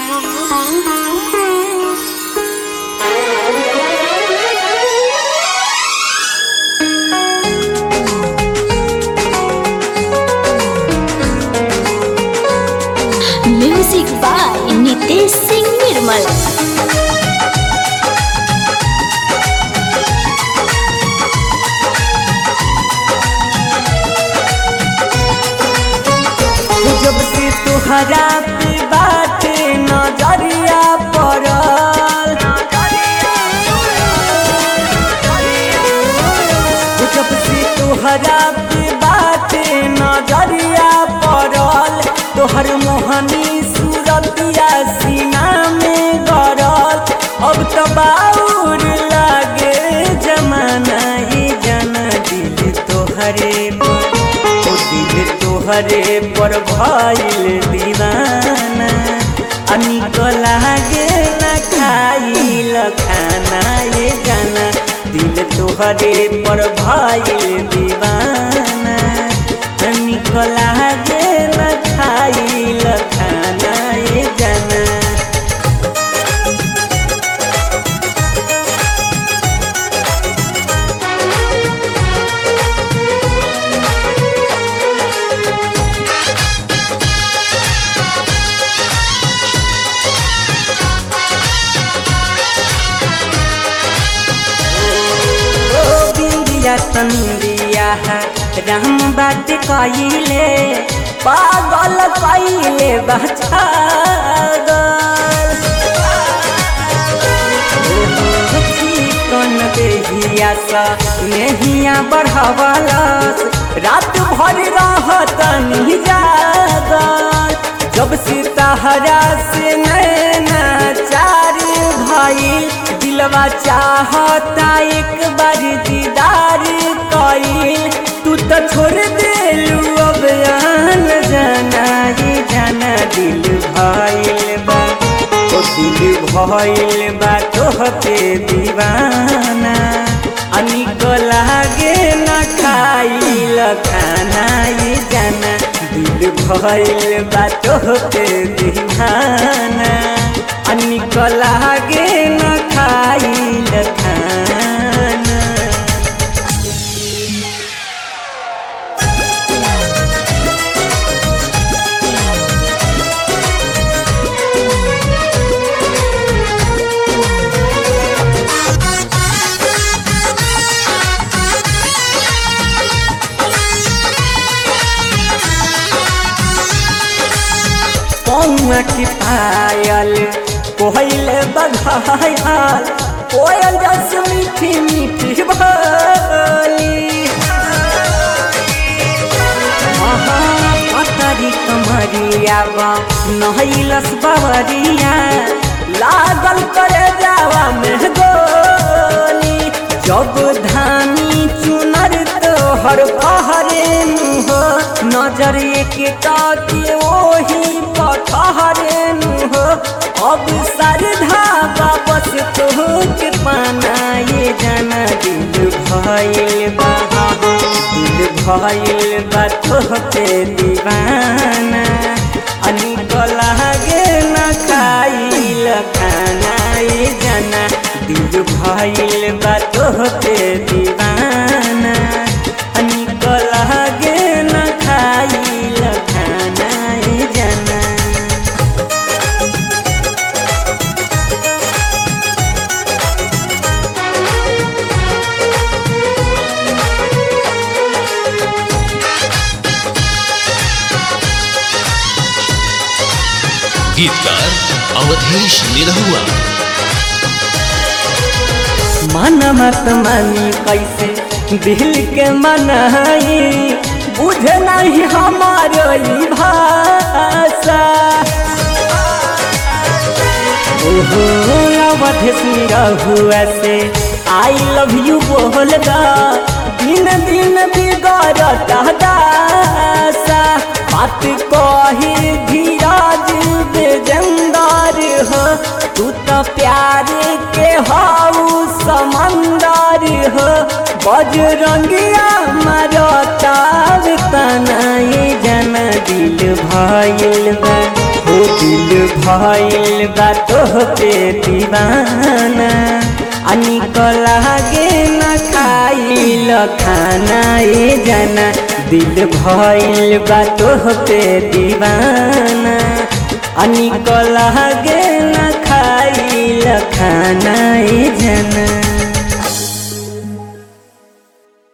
music by Nitesh Singh Nirmal जब से तुहरा पे बाटे नजरिया पड़ल जब से तुहरा पे बाटे नजरिया पड़ल तोहर मोहनी सूरतिया सीना में गड़ल अब तो बाउर लागे जमाना ये जाना दिल तोहरे पर ओ दिल तोहरे पर भइल दीवाना अनिक लागे न खाइल खाना ये जाना दिल तोहरे पर भइल दीवाना अनिक लागे न खाइल खाना ये जाना ओ बिंदिया तंदिया राम बात कइले पागल कइले बचागल कन देहिया सा नेहिया बढ़ावलस रात भर रहत नहीं जागल जब सिताहरा से नैना चार भइल दिलवा चाहता एक बार दीदार कइल तू तो छोड़ देलू अब आन जाना ही जाना दिल भइल बा ओ दिल भइल बा तोहके दीवाना अनिक लागे न खाइल खाना ये जाना दिल भइल बा तोहके दीवाना अनिक लागे न खाइल खाना पौआ की पायल कोयल बघायल कोयल जस मीठी मीठी बोली पतरी कमरिया बा नहैलस बवरिया लागल करे जावा में गोली जब धानी चुनर तोहर पहरे मुह नजर एक के ओही पठहरे मुह अब सरधा वापस तोहके पाना ये जाना दिल भइल बा दिल भइल बा तोहके दीवाना अनिक लागे न खाइल खाना ये जाना दिल भइल बा तोहके दीवाना अनिक लागे न खाइल खाना ये जाना गीतकार अवधेश निरहुआ मन मत मानी कैसे दिल के मनाई बुझ नहीं हमारो ई भाषा ओहो अवध हुआ से आई लव यू बोल दा दिन दिन बिगड़ता दासा बात कही धीरज बेजंदार हो तू तो प्यार के हाउ समंदर हो बजरंगिया मारता तनाई जन दिल भइल बा हो दिल भइल बा तोह पे दीवाना आ निकल लागे न खाइल खाना ए जना दिल भइल बा तोह पे दीवाना आ निकल लागे न